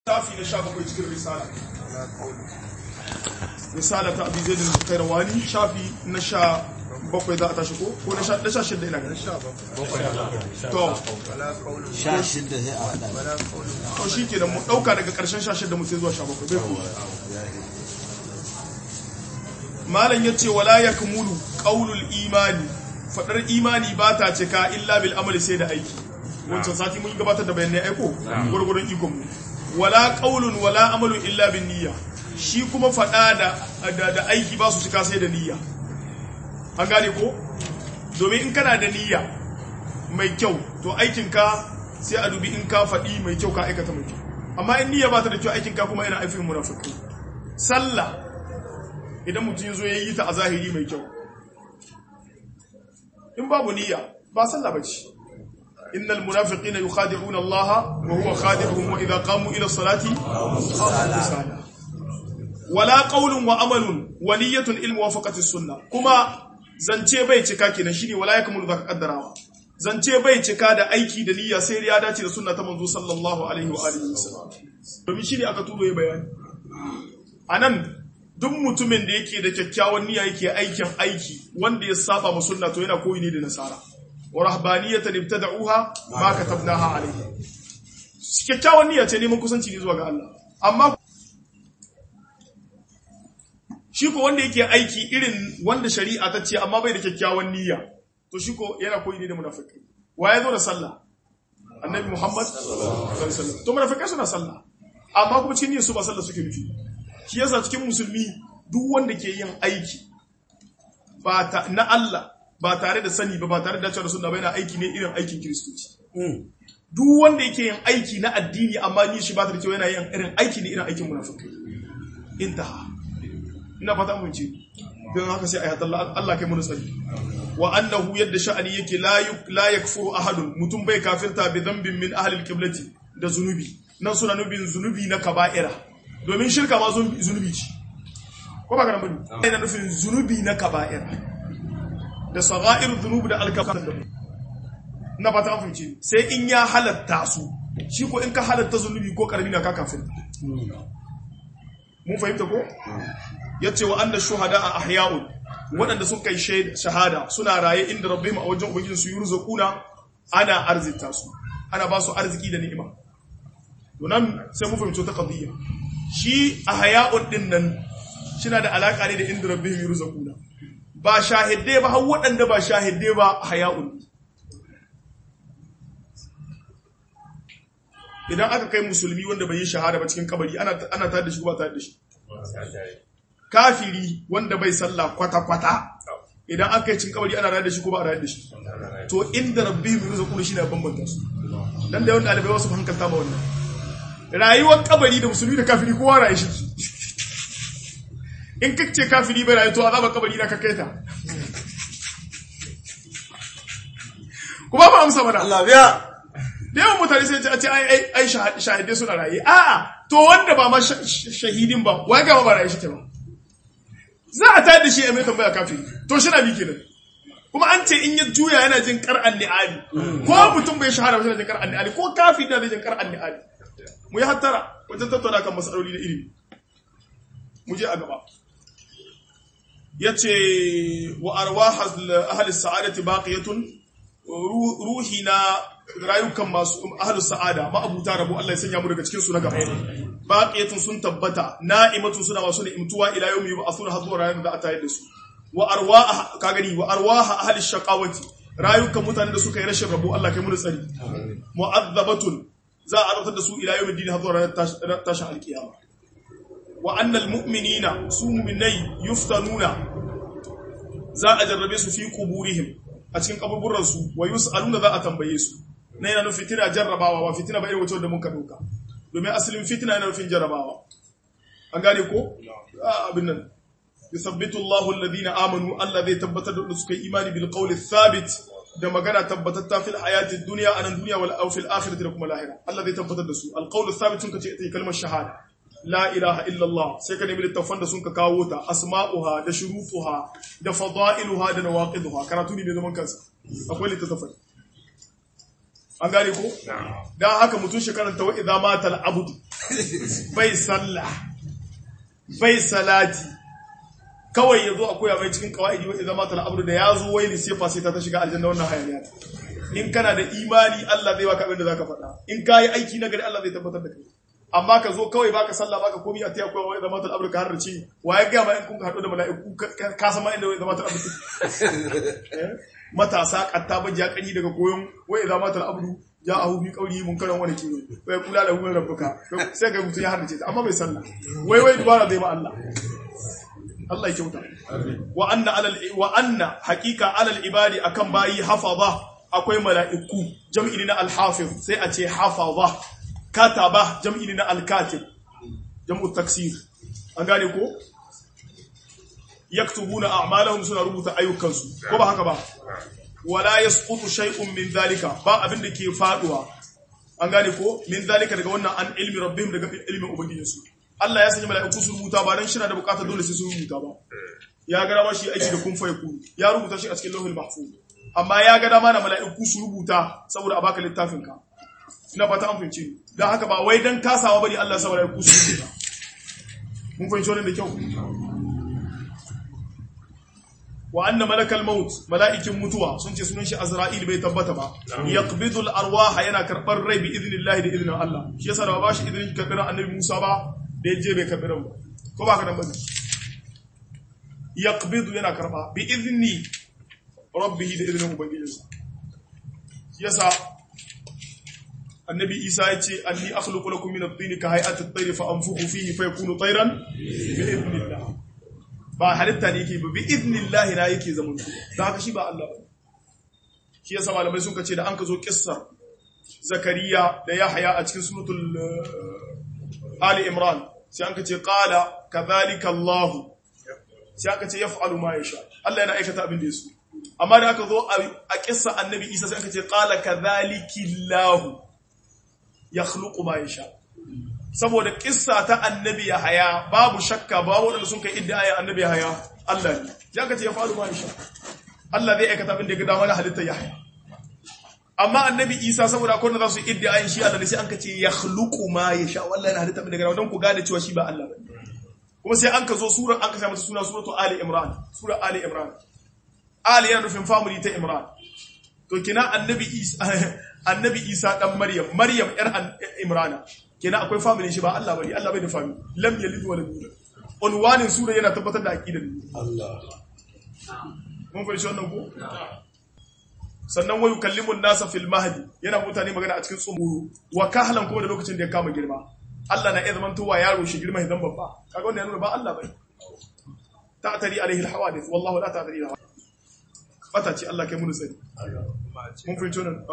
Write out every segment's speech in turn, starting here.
tafi na sha bakwai cikin risala risala ta abin zaidin kairawani shafi na sha bakwai za a tashi ko ko na sha shidda ina ganin to sha shidda sai a haɗa to shi ke mu ɗauka daga ƙarshen sha shidda mu sai zuwa sha bakwai bai ko malam ya ce wala ya kamulu ƙaunul imani faɗar imani ba ta cika illa bil amali sai da aiki wancan sati mun gabatar da bayanai aiko gwargwaron ikon mu wala qaulun wala amalun illa bin niyya shi kuma faɗa da da aiki ba su cika sai da niyya an gane ko domin in kana da niyya mai kyau to aikin ka sai a dubi in ka faɗi mai kyau ka aikata mai kyau amma in niyya ba ta da kyau aikin ka kuma yana aifin munafiki sallah idan mutum ya zo ya yi ta a zahiri mai kyau in babu niyya ba sallah bace innal munafiqina yukhadi'una Allah wa huwa khadi'uhum wa idha qamu ila salati qamu wala qawlun wa amalun wa niyyatun il muwafaqati sunnah kuma zance bai cika kenan shine wala yakmulu zaka kaddarawa zance bai cika da aiki da niyya sai ya dace da sunna ta manzo sallallahu alaihi wa alihi wasallam domin shine aka tudo ya bayani anan duk mutumin da yake da kyakkyawan niyya yake aikin aiki wanda ya saba ma sunna to yana koyi ne da nasara wa rahbaniyatan ibtada'uha ma katabnaha alayhi kyakkyawan niyya ce neman kusanci ne zuwa ga Allah amma shi ko wanda yake aiki irin wanda shari'a ta ce amma bai da kyakkyawan niyya to shi ko yana koyi ne da munafiki wa ya zo da sallah annabi muhammad sallallahu alaihi wasallam to munafikai suna sallah amma kuma cikin niyyar su ba sallah suke nufi shi yasa cikin musulmi duk wanda ke yin aiki ba ta na Allah ba tare da sani ba ba tare da cewa sunna ba yana aiki ne irin aikin kiristoci duk wanda yake yin aiki na addini amma ni shi ba ta da cewa yana yin irin aiki ne irin aikin munafiki intaha ina fata mun ce don haka sai ayat Allah Allah kai mun sani wa annahu yadda sha'ani yake la yuk la yakfuru ahadun mutum bai kafirta bi dhanbin min ahli alqiblati da zunubi nan suna nubin zunubi na kaba'ira domin shirka ma zunubi ce ko ba ka nan bane ina nufin zunubi na kaba'ira da sagha'ir dhunubi da alkafar da na fata an fice sai in ya halatta su shi ko in ka halatta zunubi ko karami na ka kafin mun fahimta ko yace wa anna shuhada a ahya'un waɗanda sun kai shahada suna raye inda rabbihim a wajen ubangijin su yurzaquna ana arzita su ana ba su arziki da ni'ima to nan sai mu fahimci ta qadiyya shi ahya'un din nan shina da alaka ne da inda rabbihim yurzaquna ba shahidai ba har waɗanda ba shahidai ba ahya'un idan aka kai musulmi wanda bai yi shahada ba cikin kabari ana ana tare da shi ba tare da shi kafiri wanda bai sallah kwata-kwata idan aka yi cin kabari ana rayar da shi ko ba a rayar da shi to inda rabbi mai ruza kuma shi na bambanta su dan da yawan ɗalibai wasu hankalta ma wannan rayuwar kabari da musulmi da kafiri kowa rayu shi in ka ce kafiri bai rayu to azaba kabari na kakaita kuma ba amsa mana Allah biya da yawan mutane sai a ce ai ai shahidai suna raye a'a to wanda ba ma shahidin ba wai ga ba raye shi ke ba za a tayar da shi a mai tambaya kafiri to shi na bi kenan kuma an ce in ya juya yana jin kar'an ni'ali ko mutum bai shahara ba yana jin kar'an ni'ali ko kafiri na jin kar'an ni'ali mu yi hattara wajen tattauna kan masaloli da ilimi mu je a gaba yace wa arwah ahli sa'adati baqiyatun ruhi na rayukan masu ahlus sa'ada ma'abuta rabu Allah ya sanya mu daga cikin su na gaba baqiyatun sun tabbata na'imatun suna masu ni'imtuwa ila yawmi yub'athuna hadwa ranar da ata yadda su wa arwah ka gani wa arwah ahli shaqawati rayukan mutanen da suka yi rashin rabu Allah kai mu tsari mu'azzabatun za a azabtar da su ila yawmi din hadwa ranar tashin alkiyama wa annal mu'minina su mu'minai yuftanuna za a jarrabe su fi quburihim a cikin kaburburan su wa yus'aluna za a tambaye su na yana nufin fitina jarrabawa ba fitina ba irin wacce da muka doka domin asalin fitina yana nufin jarrabawa an gane ko abin nan yusabbitu Allahu alladhina amanu Allah zai tabbatar da suka yi imani bil qawli thabit da magana tabbatatta fil hayati dunya anan dunya wal aw fil akhirati da kuma lahira Allah zai tabbatar da su al qawlu thabit sun kace ita kalmar shahada la ilaha illallah sai ka nemi littafan da sun ka kawo ta asma'uha da shurutuha da fada'iluha da nawaqiduha karatu ne mai zaman kansa akwai littafai an gane ko dan haka mutum shi karanta wa idza mata al-abdu bai sallah bai salati kawai yazo a koya mai cikin kawaidi wa idza mata al-abdu da yazo wai sai fa sai ta shiga aljanna wannan hayaniya in kana da imani Allah zai baka abin da zaka faɗa in kai aiki na gari Allah zai tabbatar da kai amma ka zo kawai baka sallah baka komai a tiya kowa wa idza mata al-abdu ka harrace wa ya ga ma in kun ka hado da mala'iku ka san ma inda wa idza mata al-abdu matasa katta ba ya kanyi daga koyon wa idza mata al-abdu ja a hufi kauri mun karan wani kiwo bai kula da hukumar rabbuka sai ga mutum ya harnace ta amma bai sallah wai wai dubara zai ma Allah Allah ya kyauta wa anna alal wa anna haqiqa alal ibadi akan bayi hafaza akwai mala'iku jam'i na al-hafiz sai a ce hafaza kataba jam'i na al-katib jam'u taksir an gane ko yaktubuna a'malahum suna rubuta ayyukansu ko ba haka ba wala yasqutu shay'un min dhalika ba abin da ke faduwa an gane ko min dhalika daga wannan an ilmi rabbihim daga ilmin ubangijinsu Allah ya sanya mala'iku su rubuta ba dan shina da bukatar dole sai su rubuta ba ya ga dama shi aiki da kun fa yakun ya rubuta shi a cikin lauhul mahfuz amma ya ga dama da mala'iku su rubuta saboda a baka littafin ka ina fata an fahimce ni dan haka ba wai dan kasawa bane Allah ya sa mala'iku su rubuta mun fahimci wannan da kyau wa anna malakal maut mala'ikin mutuwa sun ce sunan shi azra'il bai tabbata ba yaqbidul arwaha yana karbar rai bi idnillahi da idnin Allah shi yasa da ba shi idnin karbar annabi Musa ba da yaje bai karbar ba ko ba ka dan bane yaqbidu yana karba bi idni rabbih da idnin ubangijinsa shi yasa annabi Isa ya ce anni akhluqu lakum min at-tin ka hay'ati at-tayr fa anfukhu fihi fa yakunu tayran bi idnillah ba halitta ne yake ba bi idnillahi na yake zaman ku da haka shi ba Allah ba shi yasa malamai sun kace da an ka zo kissar zakariya da yahya a cikin suratul ali imran sai an kace qala kadhalika allah sai aka ce yaf'alu ma yasha Allah yana aikata abin da yaso amma da aka zo a kissa annabi isa sai aka ce qala kadhalika allah yakhluqu ma yasha saboda kissa ta annabi ya haya babu shakka ba waɗanda sun kai idda ayan annabi ya haya Allah ne ya ka ce ya faru ma insha Allah zai aikata abin da ya ga dama na halitta ya haya amma annabi Isa saboda akwai wanda za su yi idda ayan shi Allah ne sai an ka ce ya khluqu ma yasha wallahi na halitta abin da ya ga dama don ku gane cewa shi ba Allah ba kuma sai an ka zo sura an ka sa mata suna suratu Ali Imran sura Ali Imran Ali yana nufin family ta Imran to kina annabi Isa annabi Isa dan Maryam Maryam yar Imrana kenan akwai family shi ba Allah bane Allah bai da family lam yalid wa lam yulad unwanin sura yana tabbatar da aqidar Allah mun fahimci wannan ko sannan wayu kallimun nasa fil mahdi yana mutane magana a cikin tsumuru wa kahlan kuma da lokacin da ya kama girma Allah na iya zaman towa yaro shi girma idan babba kaga wannan ya nuna ba Allah bane ta'tari alaihi alhawadith wallahu la ta'tari alhawadith bata ce Allah kai mun sani mun fahimci wannan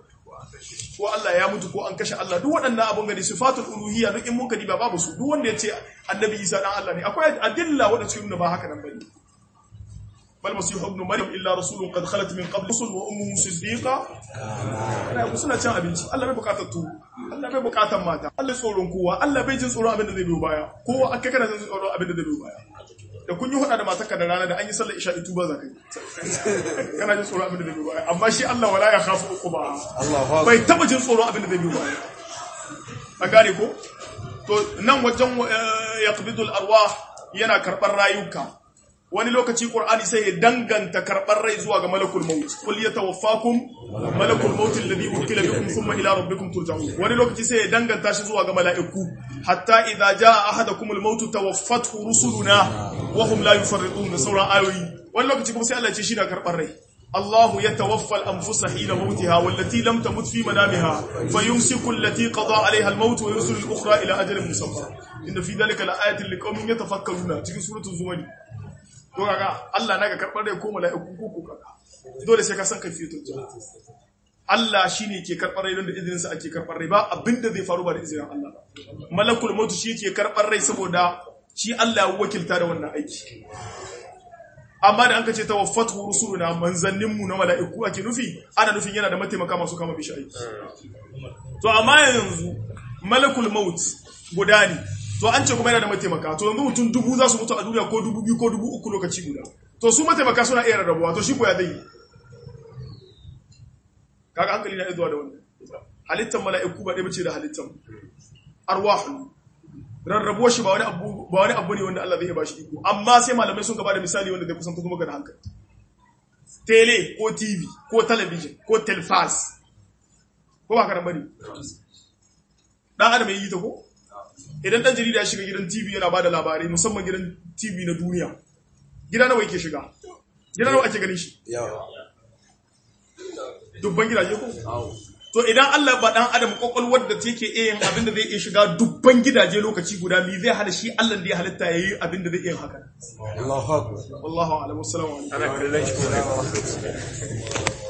ko Allah ya mutu ko an kashe Allah duk waɗannan abun gani sifatul uluhiyya duk in mun kadi ba babu su duk wanda ya ce annabi Isa dan Allah ne akwai adilla wanda suke nuna ba haka nan bane bal masihu ibn maryam illa rasulun qad khalat min qabl rusul wa ummuhu siddiqa ana ku suna cin abinci Allah bai bukatar tu Allah bai bukatar mata Allah tsoron kowa Allah bai jin tsoron abin da zai biyo baya kowa aka kana jin tsoron abin da zai biyo baya da kun yi hada da matarka da rana da an yi sallar isha itu ba za ka yi kana jin tsoron abin da zai biyo baya amma shi Allah wala ya khafu uquba Allah bai taba jin tsoron abin da zai biyo baya an gane ko to nan wajen yaqbidul arwah yana karbar rayuka wani lokaci qur'ani sai ya danganta karbar rai zuwa ga malakul maut qul yatawaffakum malakul maut alladhi wukila bikum thumma ila rabbikum turja'un wani lokaci sai ya danganta shi zuwa ga mala'iku hatta idza jaa ahadakumul maut tawaffathu rusuluna wa hum la yufarridun sauran ayoyi wani lokaci kuma sai Allah ya ce shi da karbar rai الله يتوفى الأنفس حين موتها والتي لم تمت في منامها فيمسك التي قضى عليها الموت ويرسل الأخرى إلى أجل مسمى إن في ذلك لآيات لقوم يتفكرون تجي سورة الزمر ko kaga Allah naga karbar da ko mala'iku ko ko kaga dole sai ka san kaifiyatul jannah Allah shine ke karbar rai don da izinin sa ake karbar rai ba abinda zai faru ba da izinin Allah ba malakul maut shi yake karbar rai saboda shi Allah ya wakilta da wannan aiki amma da an ka ce tawaffatu rusuluna manzannin mu na mala'iku ake nufi ana nufin yana da mataimaka masu kama bishi aiki to amma yanzu malakul maut guda ne to an ce kuma yana da mataimaka to yanzu mutum dubu za su mutu a duniya ko dubu biyu ko dubu uku lokaci guda to su mataimaka suna iya rarrabuwa to shi ko ya zai kaga hankali na zuwa da wannan halittar mala'iku ba ɗaya bace da halittar arwahu rarrabuwar shi ba wani abu ba wani abu ne wanda Allah zai iya bashi iko amma sai malamai sun gaba da misali wanda zai kusan kuma ga da hankali tele ko tv ko talabijin ko telfas ko ba karan bane dan adam yi ta ko idan dan jarida ya shiga gidan tv yana bada labarai musamman gidan tv na duniya gida nawa yake shiga gida nawa ake ganin shi yawa dubban gidaje ko to idan Allah ba dan adam kokolwar da take iya yin abin da zai iya shiga dubban gidaje lokaci guda mi zai hana shi Allah da ya halitta yayi abin da zai iya haka Allahu akbar wallahu a'lam assalamu alaikum ana kallon shi ko